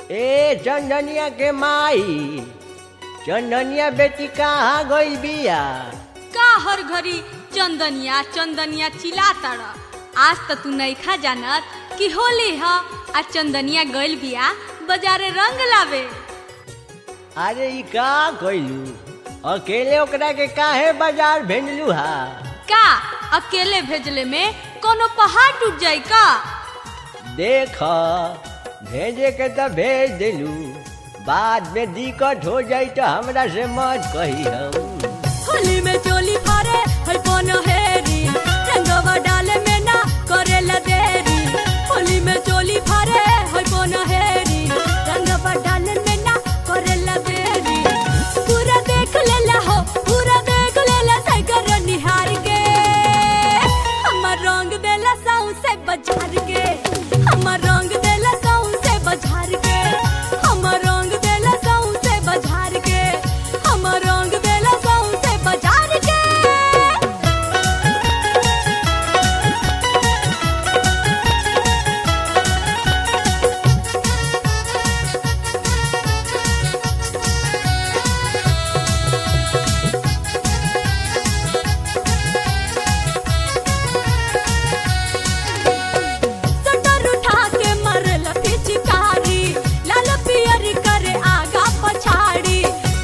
ए चंदनिया के माई चंदनिया बेटी कहाँ गई बिया का हर घड़ी चंदनिया चंदनिया चिल्लाता आज त तू नइखा जानत कि होली ह आ चंदनिया गइल बिया बाजारे रंग लावे अरे ई का कइलू अकेले ओकरा के काहे बाजार भेजलू हा का अकेले भेजले में कोनो पहाड़ टूट जाई का देख भेजे के तो भेज दिलू बाद में दिक्कत हो जाई तो हमरा से मत कही हम होली में चोली फारे है कोनो हेरी रंगवा डाले में ना करेला देरी होली में चोली फारे है कोनो हेरी रंगवा डाले में ना करेला देरी पूरा देख लेला हो पूरा देख लेला साइकर निहार के हमर रंग देला साउ से बाजार के हमर रंग देला साउ से बाजार के हमर रंग देला साउ से बाजार के हमर रंग देला साउ से बाजार के सटर उठा के मरल पिचकारी लाल पियर करे आगा पछाड़ी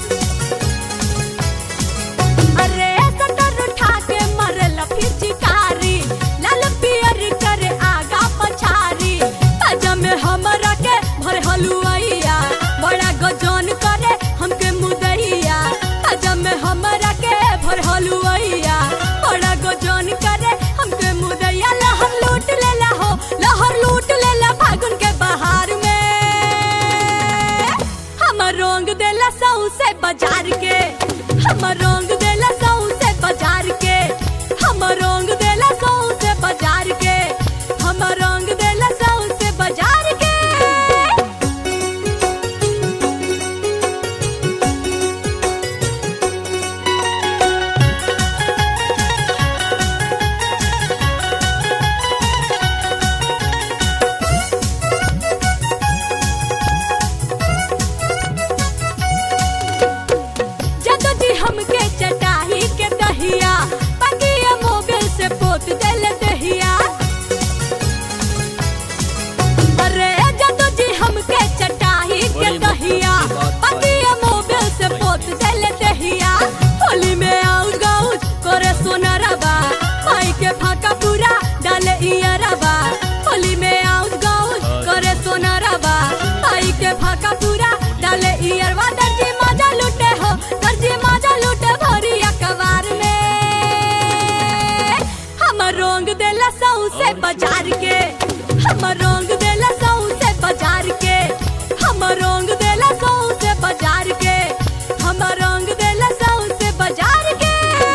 अरे सटर उठा के मरल पिचकारी लाल पियर करे आगा पछाड़ी ताजा में हमरा के भर हलुआइया बड़ा गजन करे हमके मुदैया ताजा में हमरा के भर हलुआइया बड़ा गजन करे हमके मुदैया लहर लूट लेला हो लहर लूट लेला फागुन के बहार में हमर रंग देला सऊ से बाजार के हमर रंग देला सऊ से बाजार के हमर रंग देला सऊ से बाजार के हमर रंग देला सऊ से बाजार के जदो जी हमके चटाही के दहिया पगिया मोबिल से पोत देल दहिया अरे जदो जी हमके चटाही के दहिया पगिया मोबिल से पोत देल दहिया होली में आउट गाउट करे सोनरबा पाई के फाका पूरा डाले इयरबा होली में आउट गाउट करे सोनरबा पाई के फाका पूरा डाले इयरबा दर्जी मजा लूटे हो दर्जी मजा लूटे भरी अखबार में हमर रंग देला सऊ से बाजार के हमर रंग देला सऊ से बाजार के हमर रंग देला सऊ से बाजार के हमर रंग देला सऊ से बाजार के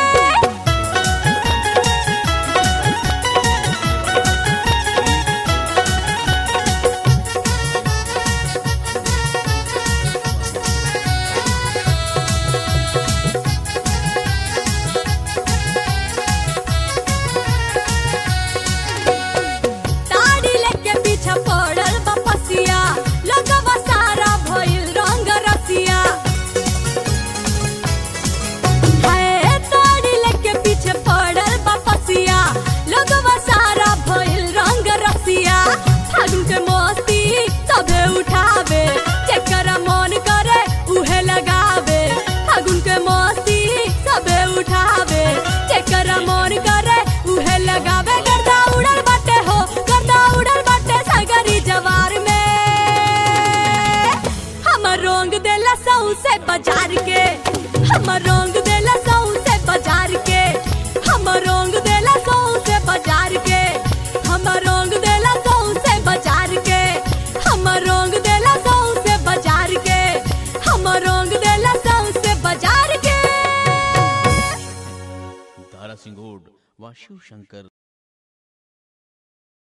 ताड़ी लेके पीछे पड़ल बा पसिया लगवा सारा भइल रंग रसिया हाय ताड़ी लेके पीछे पड़ल बा पसिया लगवा सारा भइल रंग रसिया फागुन के मस्ती सबे उठावे जेकरा मन करे उहे लगावे फागुन के मस्ती सबे उठावे जेकरा मन करे उहे लगावे गर्दा उड़ल बाटे हो गर्दा उड़ल बाटे सगरी जवार में हमर रंग देला सऊ से बाजार के हमर रंग देला सऊ से बाजार के हमर रंग देला सऊ से बाजार के हमर रंग देला सऊ से बाजार के हमर रंग देला सऊ से बाजार के हमर रंग देला सऊ से बाजार के दारा सिंगोड व शिव शंकर